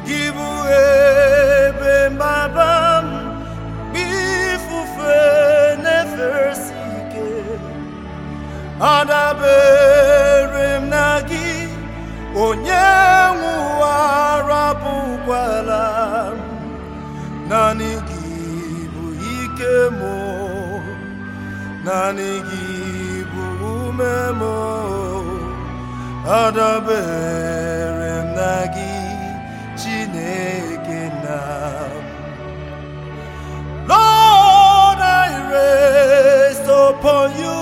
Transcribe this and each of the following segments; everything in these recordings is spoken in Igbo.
gị bụ ebe mgbaba m ifufe na-eferesi ike adabere m na gị onye nwe ụwa rapụkwala m naanị gị bụ ike m naanị gị bụ ume m adabere m na gị Chineke na m Lord, I rest upon you,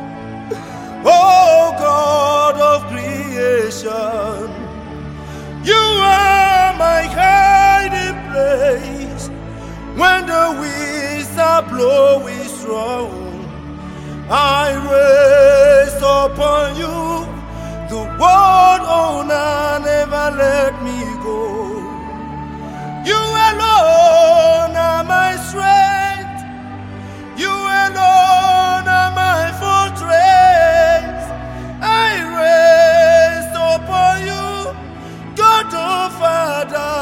O God of creation. You are my hiding place when the winds are blowing strong. I rest upon you, the world owner never let me go. You alone are my strength. You alone are my fortress. I rest upon you, God the Father.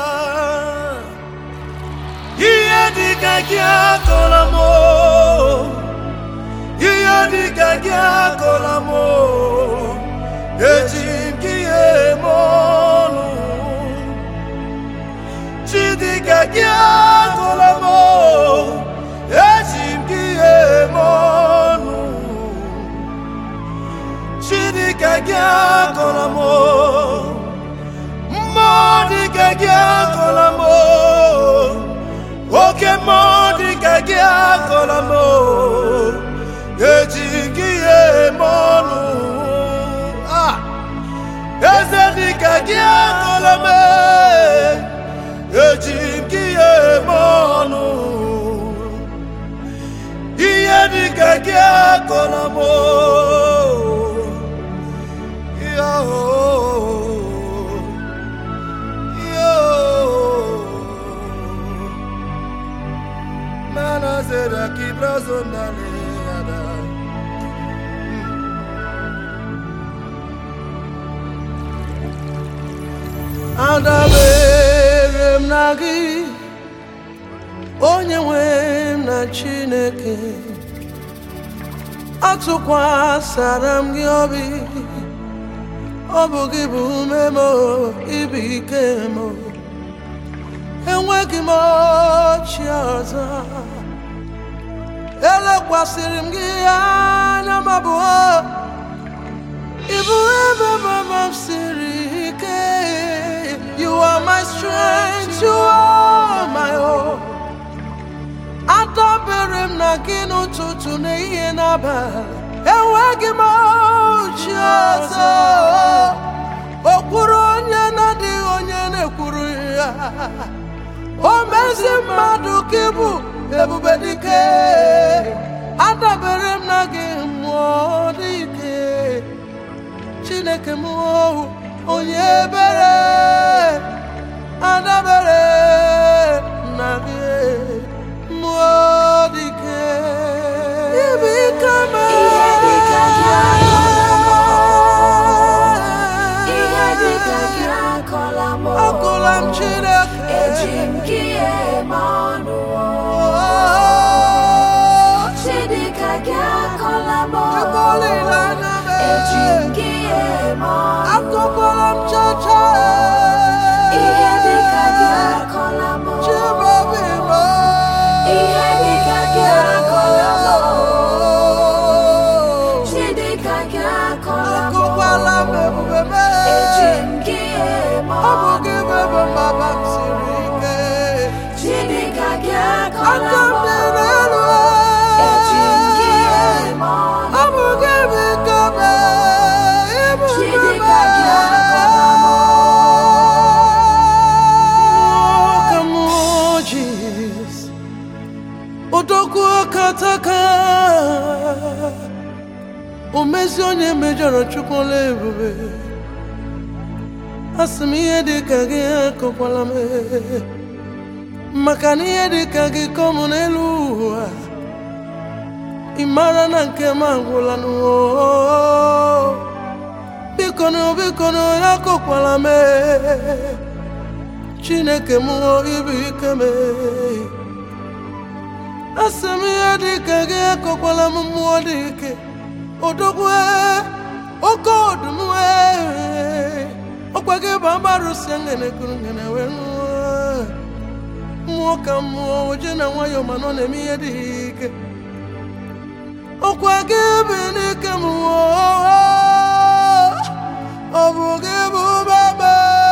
Ihe dịka gị akọla m o. Ihe dịka gị akọla m o. Eji m gị eme ọnụ. Chidika gị agụla m o, eji m gị eme ọnụ. Chidika gị agụla m o, mmụọ dịka gị agụla m o, oke mmụọ dịka gị agụla m o, eji m gị eme ọnụ. Ah! Eze dịka gị agụla m e. eji m gị eme ọnụ ihe dịka gị akọrọ m o. Ihe o. Ihe o. Mana zera ki brazo nale ada. adabere m na gị onye nwe m na chineke atụkwasara m gị obi ọ bụ gị bụ ume m ibu ike m enweghị m ọchị ọzọ elekwasịrị m gị anya m abụọ Ibu ebe mama m siri ike You are my strength, you are my hope Adabere m na gị n'ụtụtụ na ihe n'abalị Enweghị m ochi ọzọ Okwuru onye na-adịghị onye na-ekwuru ya O mezi mmadụ ka ịbụ ebube dike Adabere m na gị mmụọ dike chineke m ohu onye ebere adabere na gị mmụọ dike ibe ike m Ihe dịka gị Ihe dịka gị akọla m akụla m chineke Eji m gị eme ọnụ Chidịka gị akọla m Chukwu olileanya m Eji m gị eme ọnụ akụkwara m chacha Ihe dịka gị akọla m chibobi m Ihe dịka gị akọla m Chidịka gị akọla m akụkwala m ebube m Eji m gị eme ọ bụ ọnụ gị bụ ebe mgbaba m siri ike Chidịka gị aka akọla m m dị n'elu Eji m gị eme ọnụ ọ bụ gị bụ ike m ịbụ Chidịka gị akọla m ka m jis odogwu kataka o mezi onye mejọrọ chukwula ebube asị m ihe dị ka gị akọkwala m maka na ihe dị ka gị kọmụ n'elu ụwa ị mara na nke m agwụla n'ụwa biko na biko na ya akọkwala m chineke m ibu ike m asị m ihe dị ka gị ekọkwala m mmụọ dị ike odogwu oke ọdụm ọkwa gị bụ agbarụsi ngene kuru ngene wee ṅụọ mmụọ ka mmụọ oje na nwayọọ ma nọ na-eme ihe dị ike ọkwa gị bụ n'ike mmụọ ọ bụ gị bụ baba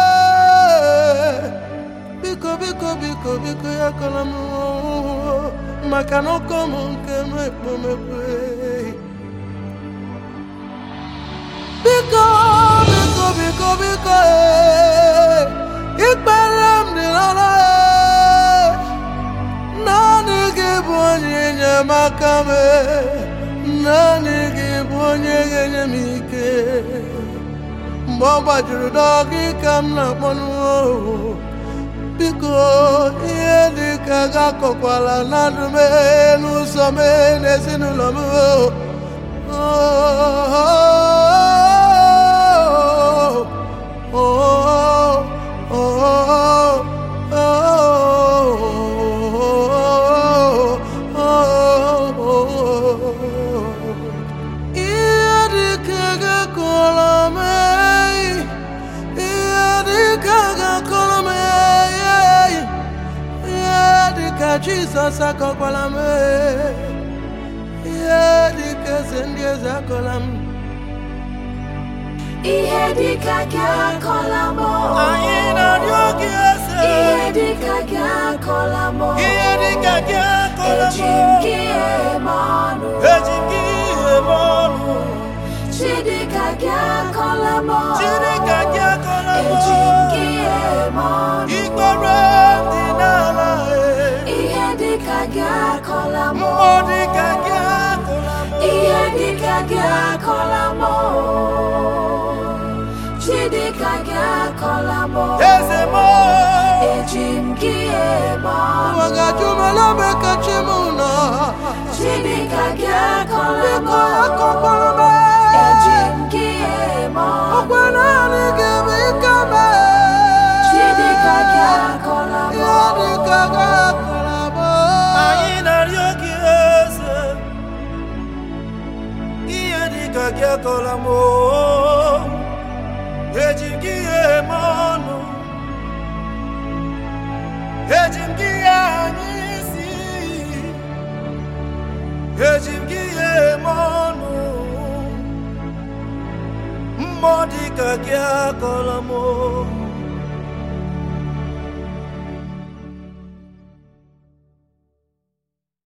biko biko biko biko ya kọla m maka na ọkọ m nke m ekpomekpe biko biko biko biko ee, ikpere m dị n'ọrụ ee. naanị gị bụ onye enyemaka m ee. naanị gị bụ onye ga-enye m ike mgbe ọ gbajuru dọgị ka m na-akpọ n'ụwa biko ihe dị ka gakọkwala na ndụ m ee, n'ụzọ m ee, n'ezinụlọ m oo. Ihe dị ka gakọrọ m ihe dị ka gakọrọ m ihe dị ka Jizọs akọkwala m ihe dị ka eze ndị eze akọla m Ihe dịka gị akọla m anyị na-arịọ gị eze Ihe dịka gị akọla m ihe dị ka gị akọla m Eji m gị eme ọnụ eji m gị eme ọnụ Chidịka gị akọla m Chineke gị akọla m Eji m gị eme ọnụ ikpere dị n'ala e. Ihe dịka gị akọla m mmụọ dị ka gị akọla m Ihe dịka gị akọla m Chidịka gị akọla m eze m Eji m gị eme ọnụ ụwa ga-ajụ m ebe ebe ka chi m nọ Chidịka gị akọla m biko akọkwara m Eji m gị eme ọnụ ọkwa naanị gị bụ ike m Chidịka gị akọla m ihe dị ka gị akọla m anyị na-arịọ gị eze ihe dị ka gị akọla m eji m gị eme ọnụ eji m gị anya isi eji m gị eme ọnụ mmụọ dị ka gị akọla m